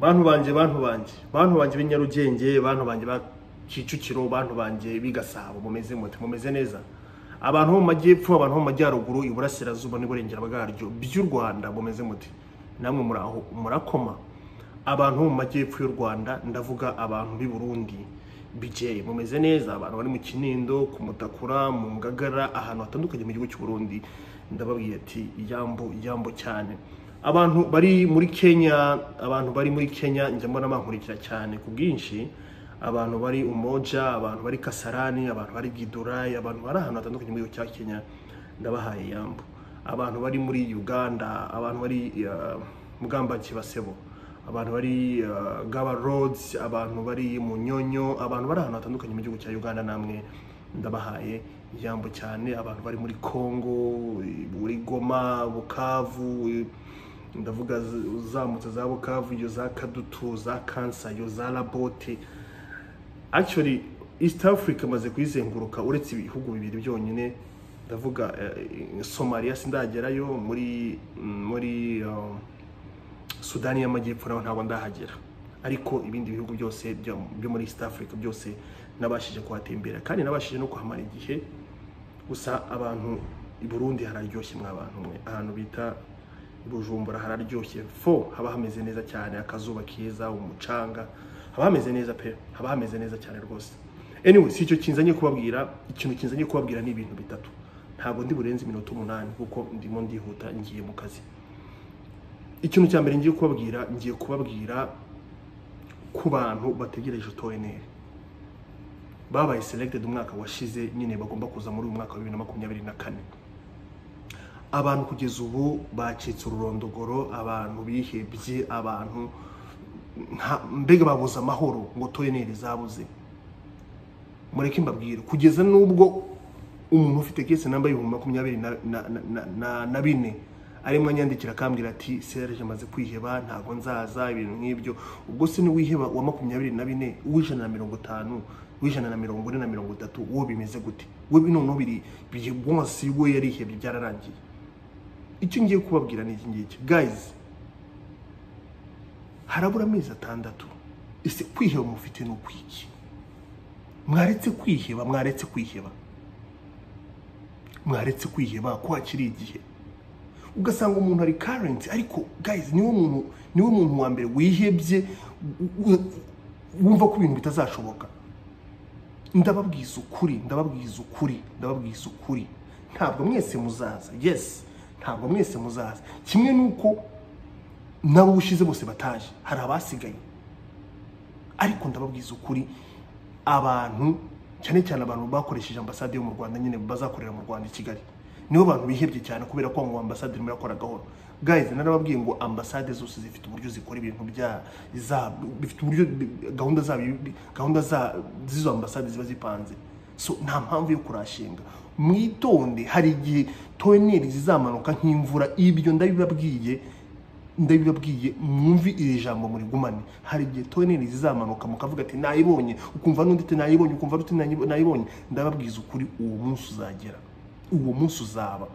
bantu banje bantu banje bantu banje b'inyarugenge bantu banje ba kicukiro bantu banje bigasabo mumeze mute mumeze neza abantu bo mu majyepfo abantu bo mu majyaruguru iburasirazuba n'iburengera bwaryo by'u rwanda mumeze mute namwe muraho murakoma abantu bo mu majyepfo y'u rwanda ndavuga abantu b'i burundi bije mumeze neza abantu bari mu kinindo ku mutakura mu ngagara ahantu hatandukanye mu gihugu cy'u burundi ndababwira ati yambo yambo cyane abantu bari muri kenya abantu bari muri kenya njya mbona bankurikira cyane ku bwinshi abantu bari umoja abantu bari kasarani abantu bari gidurayi abantu bari ahantu hatandukanye mu gihugu cya kenya ndabahaye yambo abantu bari muri uganda abantu bari uh, mugamba kibasebo abantu bari uh, gaba roads abantu bari mu nyonyo abantu bari ahantu hatandukanye mu gihugu cya uganda namwe ndabahaye ijambo cyane abantu bari muri congo muri goma bukavu ndavuga uzamutse za bukavu iyo za kadutu za kansa iyo za labote actually east africa amaze kuyizenguruka uretse ibihugu bibiri byonyine ndavuga somaliya sindagerayo muri muri sudani y'amajyepfo naho ntabwo ndahagera ariko ibindi bihugu byose byo muri east africa byose nabashije kuhatembera kandi nabashije no kuhamara igihe gusa abantu i burundi hararyoshye mw'abantu mwe ahantu bita bujumbura hararyoshye fo haba hameze neza cyane akazuba keza umucanga haba hameze neza pe haba hameze neza cyane rwose anyway si icyo kinzanye kubabwira ikintu kinzanye kubabwira ni ibintu bitatu ntabwo ndi burenze iminota umunani kuko ndimo ndihuta ngiye mu kazi ikintu cya mbere ngiye kubabwira ngiye kubabwira ku bantu bategereje otoneri babaye selected umwaka washize nyine bagomba kuza muri uyu mwaka wa bibiri na makumyabiri na kane abantu kugeza ubu bacitse ururondogoro abantu bihebye abantu mbega babuze amahoro ngo toyeneri zabuze mureke mbabwire kugeza n'ubwo umuntu ufite kese namba y'ibihumbi makumyabiri na bine arimo anyandikira akambwira ati serge amaze kwiheba ntabwo nzaza ibintu nk'ibyo ubwo se niwiheba uwa makumyabiri na bine uw'ijana na mirongo itanu w'ijana na mirongo ine na mirongo itatu uwo bimeze gute we noneho biri bwose we yarihebye byararangiye icyo ngiye kubabwira ni iki ngiki gayizi harabura amezi atandatu ese kwiheba mufite ni ukwiki mwaretse kwiheba mwaretse kwiheba mwaretse kwiheba ko hakiri igihe ugasanga umuntu ari karenti ariko gayizi niwe muntu niwe muntu wa mbere wihebye wumva ko ibintu bitazashoboka ndababwiza ukuri ndababwiza ukuri ndababwiza ukuri ntabwo mwese muzaza yesi ntabwo mwese muzaza kimwe nuko nabo ubushize bose bataje hari abasigaye ariko ndababwiza ukuri abantu cyane cyane abantu bakoresheje ambasade yo mu rwanda nyine bazakorera mu rwanda i kigali nibo bantu bihebye cyane kubera ko ngo ambasade irimo irakora gahoro guys narababwiye ngo ambasade zose zifite uburyo zikora ibintu bya bifite uburyo gahunda zabo gahunda z'izo ambasade ziba zipanze so nta mpamvu yo kurashinga mwitonde hari igihe toneri zizamanuka nk'imvura ibyo ndabibabwiye ndabibabwiye mwumvi iri jambo muri gumane hari igihe toneri zizamanuka mukavuga ati nayibonye ukumva n'undi ati nayibonye ukumva n'undi nayibonye ndababwiza ukuri uwo munsi uzagera uwo munsi uzaba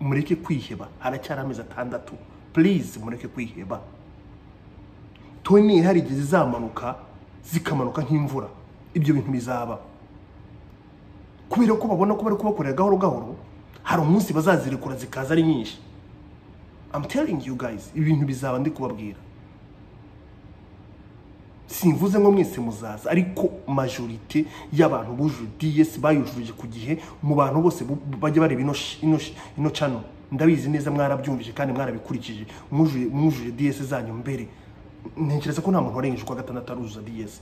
mureke kwiheba haracyari amezi atandatu purize mureke kwiheba toni hari igihe zizamanuka zikamanuka nk'imvura ibyo bintu bizaba kubera ko babona ko bari kubakorera gahoro gahoro hari umunsi bazazirikura zikaza ari nyinshi amu telingi yu gayizi ibi bintu bizaba ndi kubabwira simvuze ngo mwese muzaza ariko majorite y'abantu bujuje DS bayujuje ku gihe mu bantu bose bajya bareba ino ino ino channel ndabizi neza mwarabyumvije kandi mwarabikurikije mwujuje mwujuje DS zanyu mbere ntekereza ko nta muntu warengeje kwa gatandatu aruzuza DS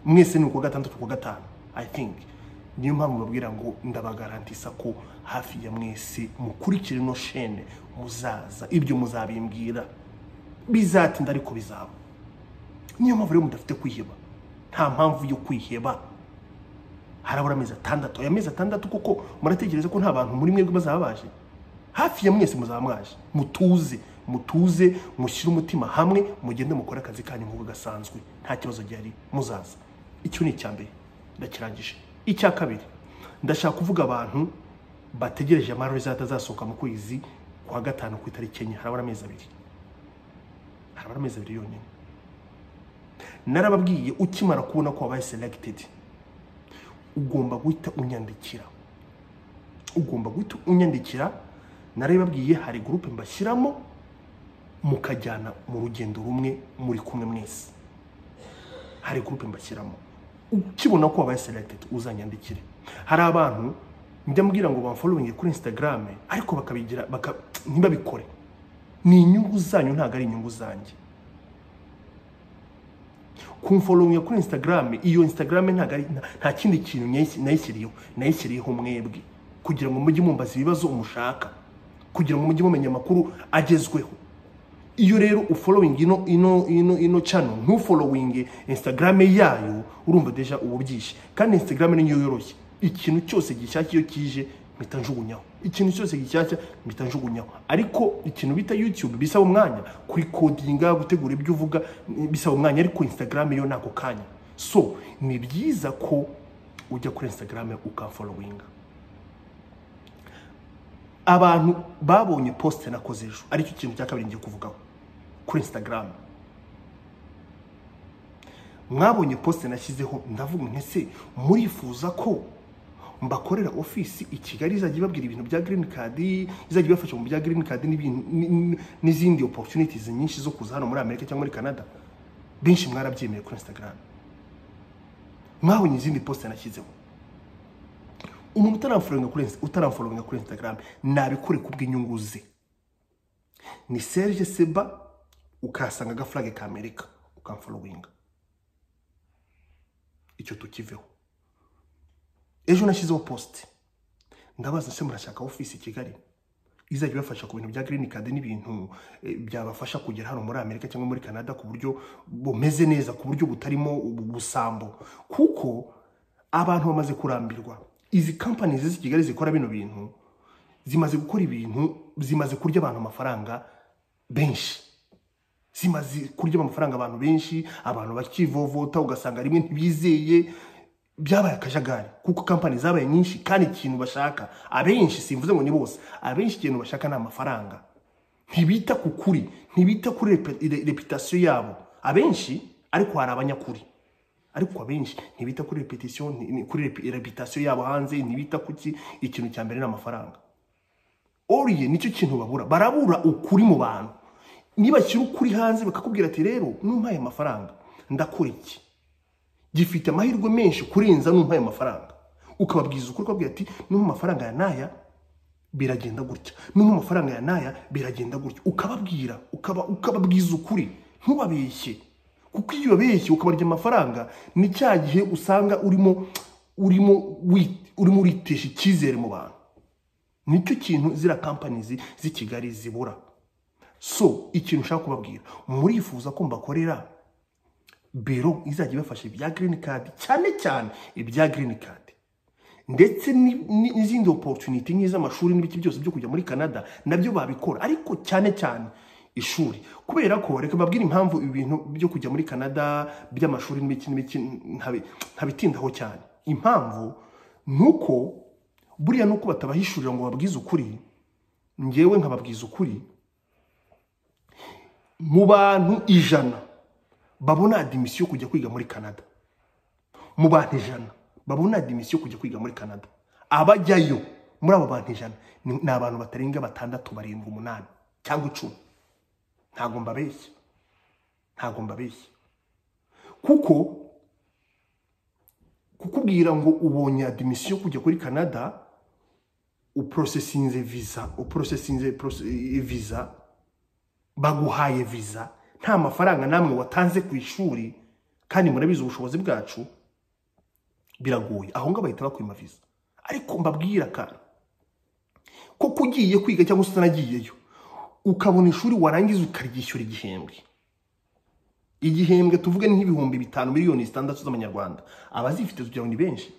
mwese ni kwa gatandatu kwa gatanu i think niyo mpamvu babwira ngo ndabagarantisa ko hafi ya mwese mukurikire ino shene muzaza ibyo muzabimbwira bizatinda ariko bizaba niyo mpamvu rero mudafite kwiheba nta mpamvu yo kwiheba harabura amezi atandatu aya mezi atandatu kuko muratekereza ko nta bantu muri mwebwe bazaba baje hafi ya mwese muzaba mwaje mutuze mutuze mushyire umutima hamwe mugende mukore akazi kanyu nk'uko gasanzwe nta kibazo gihari muzaza icyo ni icya mbere ndakirangije icya kabiri ndashaka kuvuga abantu bategereje amarizata azasohoka mu kwezi kwa gatanu ku itariki enye harabura amezi abiri harabura amezi abiri yonyine narababwiye ukimara kubona ko wabaye selected ugomba guhita unyandikira ugomba guhita unyandikira narabibabwiye hari gurupe mbashyiramo mukajyana mu rugendo rumwe muri kumwe mwese hari gurupe mbashyiramo ukibona ko wabaye selected uzanyandikire hari abantu njya mbwira ngo bamfolowinge kuri instagram ariko bakabigira baka, ntibabikore ni inyungu zanyu ntabwo ari inyungu zanjye kumfolowinga kuri instagram iyo instagram ntabwo ari nta- nta kindi kintu nayis- nayishyiriyeho nayishyiriyeho mwebwe kugira ngo mujye mumbaza ibibazo mushaka kugira ngo mujye mumenya amakuru agezweho iyo rero ufolowinga ino ino ino ino channel ntufolowinge instagram yayo urumva deja uba ubyishi kandi instagram niyo yoroshye ikintu cyose gishyashya iyo kije mpita njugunyaho ikintu cyose gishyashya mpita njugunyaho ariko ikintu bita youtube bisaba umwanya kuri kodinga gutegura ibyo uvuga eh, bisaba umwanya ariko instagram yo nako kanya so ni byiza ko ujya kuri instagram ukafolowinga abantu babonye poste nakoze ejo aricyo kintu cya kabiri ngiye kuvugaho kuri instagram mwabonye poste nashyizeho ndavuga nti ese murifuza ko mbakorera ofisi i kigali izajya ibabwira ibintu bya green card izajya ibafasha mu bya green card n'ibintu- ni- ni- n'izindi opportunities nyinshi zo kuza hano muri amerika cyangwa muri canada benshi mwarabyemeye kuri instagram mwabonye izindi poste nashyizeho umuntu utaramforinga kuri utaramforinga kuri Instagram nabikore kubw'inyungu ze ni Serge Seba ukasanga agaflag ka Amerika ukamfollowinga icyo tukiveho ejo nashyizeho post ndabaza se murashaka office i Kigali izajya ibafasha ku bintu bya green card n'ibintu eh, byabafasha kugera hano muri Amerika cyangwa muri Canada ku buryo bumeze neza ku buryo butarimo ubusambo kuko abantu bamaze kurambirwa izi companies z'i Kigali zikora bino bintu zimaze gukora ibintu zimaze kurya abantu amafaranga benshi zimaze kurya amafaranga abantu benshi abantu bakivovota ugasanga rimwe ntibizeye byabaye akajagari kuko kampani zabaye nyinshi kandi ikintu bashaka abenshi simvuze ngo ni bose abenshi ikintu bashaka ni amafaranga ntibita ku kuri ntibita kuri repe- re- reputasiyo yabo abenshi ariko hari abanyakuri ariko abenshi ntibita kuri repetition ni- ni- kuri repi- reputasiyo yabo hanze ntibita kuki ikintu cya mbere ni amafaranga oriye nicyo kintu babura barabura ukuri mu bantu nibashyira ukuri hanze bakakubwira ati rero numpaye amafaranga ndakora iki gifite amahirwe menshi kurenza numpaye amafaranga ukababwiza ukuri ukababwira ati numpa amafaranga ya naya biragenda gutya numpa amafaranga ya naya biragenda gutya ukababwira ukaba, ukababwiza ukuri ntubabeshye kuko iyo ubabeshye ukabarya amafaranga ni cya gihe usanga urimo urimo wi- urimo uritesha icyizere mu bantu nicyo kintu ziriya companies z'i kigali zibura so ikintu ushaka kubabwira murifuza ko mbakorera biro izajya ibafasha ibya green card cyane cyane ibya green card ndetse ni- ni- n'izindi opportunity nk'iz'amashuri n'ibiki byose byo kujya muri canada nabyo babikora ariko cyane cyane ishuri kubera ko reka mbabwire impamvu ibintu byo kujya muri canada by'amashuri n'ibiki n'ibiki ntabi- ntabitindaho cyane impamvu ni uko buriya ni uko batabahishurira ngo babwize ukuri ngewe nkababwiza ukuri mu bantu ijana babona adimisiyo yo kujya kwiga muri canada mu bantu ijana babona adimisiyo yo kujya kwiga muri canada abajyayo muri abo bantu ijana ni ni abantu batarenga batandatu barindwi umunani cyangwa icumi ntabwo mbabeshya ntabwo mbabeshya kuko kukubwira ngo ubonye adimisiyo yo kujya kuri canada uprosesinze visa uprosesinze prose- visa baguhaye visa nta mafaranga namwe watanze ku ishuri kandi murabizi ubushobozi bwacu biragoye aho ngaho bahita bakwima visa ariko mbabwira akantu kuko ugiye kwiga cyangwa se utanagiyeyo ukabona ishuri warangiza ukaryishyura igihembwe igihembwe tuvuge ni nk'ibihumbi bitanu miliyoni zitandatu z'amanyarwanda abazifite kugira ngo ni benshi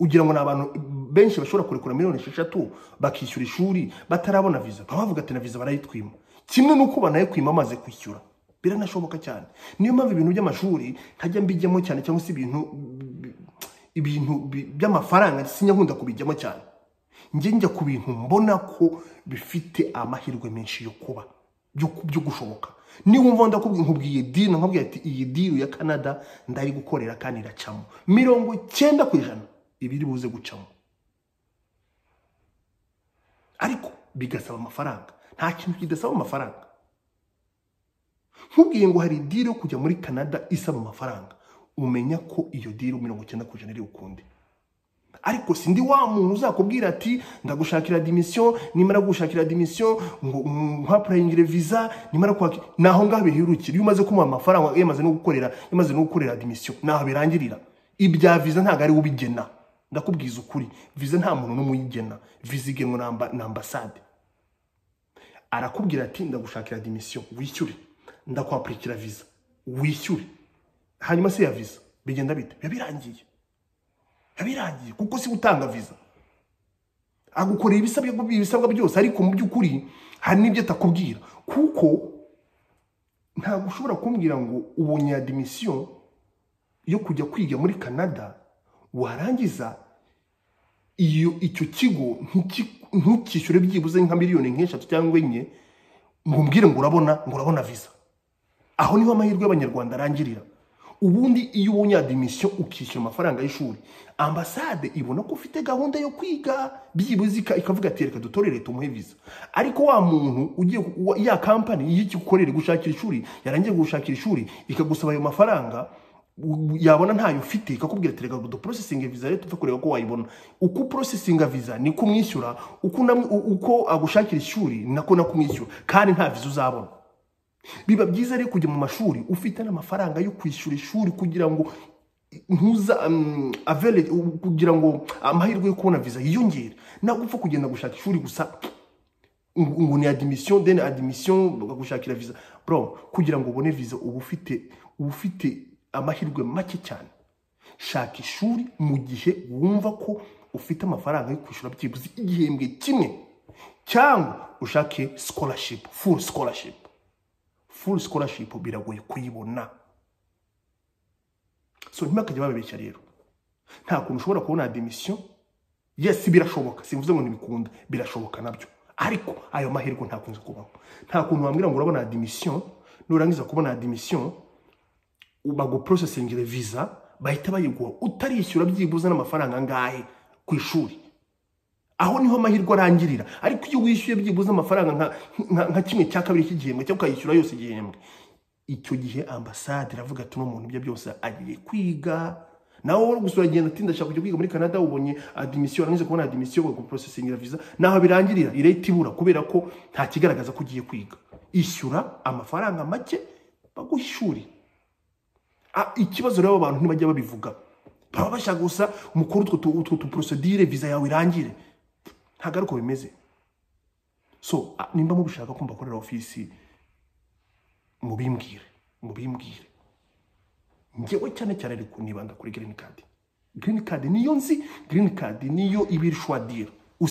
ugira ngo ni abantu benshi bashobora kurekura miliyoni esheshatu bakishyura ishuri batarabona viza baba bavuga ati na viza barayitwima kimwe n'uko banayikwima amaze kwishyura biranashoboka cyane niyo mpamvu ibintu by'amashuri ntajya mbijyamo cyane cyangwa se ibintu ibintu bi- by'amafaranga sinyakunda kubijyamo cyane njye njya ku bintu mbona ko bifite amahirwe menshi yo kuba byo, byo gushoboka niwumva ndakubwiye nkubwiye diri nkubwiye ati iyi diri ya canada ndari gukorera kandi iracamo mirongo icyenda ku ijana ibiri buze gucamo ariko bigasaba amafaranga nta kintu kidasaba amafaranga nkubwiye ngo hari diri yo kujya muri canada isaba amafaranga umenya ko iyo diri mirongo icyenda ku ijana iri ukundi ariko sindi wa muntu uzakubwira ati ndagushakira dimisiyo nimara gushakira dimisiyo ngo mpapurayingire viza nimara kwaka naho ngaho bihirukira iyo umaze kumuha amafaranga yamaze no gukorera yamaze no gukorera dimisiyo naho birangirira ibya viza ntabwo ari we ubigena ndakubwiza ukuri viza nta muntu n'umwe uyigena viza igenwa na amba- na ambasade arakubwira ati ndagushakira dimisiyo wishyure ndakwapurikira viza wishyure hanyuma se ya viza bigenda bite biba birangiye yabirangiye kuko si gutanga viza agukorera ibisabwa ibisabwa byose ariko mu by'ukuri hari n'ibyo atakubwira kuko ntabwo ushobora kumbwira ngo ubonye ya dimisiyo yo kujya kwiga muri canada warangiza iyo icyo kigo ntiki- ntukishyure byibuze nka miliyoni nk'eshatu cyangwa enye ngo umbwire ngo urabona ngo urabona viza aho niho amahirwe y'abanyarwanda arangirira ubundi iyo ubonye adimisiyo ukishyura amafaranga y'ishuri ambasade ibona ko ufite gahunda yo kwiga byibuze ika- ikavuga ati reka dutorere tumuhe viza ariko wa muntu ugiye ku- wa- ya kampani y'ikikorere gushakira ishuri yarangiye gushakira ishuri ikagusaba ayo mafaranga u- yabona ntayo ufite ikakubwira ati reka duprosesinge viza rero tuve kureba ko wayibona uko uprosesinga viza niko umwishyura uko unamw- u- uko agushakira ishuri nako nako umwishyura kandi nta viza uzabona biba byiza rero kujya mu mashuri ufite n'amafaranga yo kwishyura ishuri kugira ngo ntuza um, avele- u- kugira ngo amahirwe yo kubona viza yiyongere ntabwo upfa kugenda gushaka ishuri gusa ngo ngo ni admission then admission bakagushakira viza bro kugira ngo ubone viza uba ufite uba ufite amahirwe make cyane shaka ishuri mu gihe wumva ko ufite amafaranga yo kwishyura byibuze igihembwe kimwe cyangwa ushake scholarship full scholarship full scholarship biragoye kuyibona so ntimakajya babeshya rero nta kuntu ushobora kubona admission yes birashoboka simvuze ngo ntibikunda birashoboka nabyo ariko ayo mahirwe ntakunze kubaho nta kuntu wambwira ngo urabona admission nurangiza kubona admission baguprocessingire visa bahita bayiguha utarishyura byibuze n'amafaranga angahe ku ishuri aho niho amahirwe arangirira ariko iyo wishyuye byibuze amafaranga nka- nka- nka kimwe cya kabiri cy'igihembwe cyangwa ukayishyura yose igihembwe icyo gihe ambasade iravuga ati uno muntu ibyo byose agiye kwiga nawe wowe gusa uragenda ati ndashaka kujya kwiga muri canada ubonye adimisiyo urangije kubona adimisiyo bagaprocessingira viza naho birangirira irete ibura kubera ko nta kigaragaza ko ugiye kwiga ishyura amafaranga make baguha ishuri Ah, ikibazo rero abantu ntibajya babivuga baba bashaka gusa mukuru utwo tu- utwo tuprosedire viza yawe irangire ntabwo ari uko bimeze so ah, nimba mubishaka ko mbakorera ofisi mubimbwire mubimbwire ngewe cyane cyane ariko nibanda kuri green card green card niyo nzi green card niyo iba iri shwadira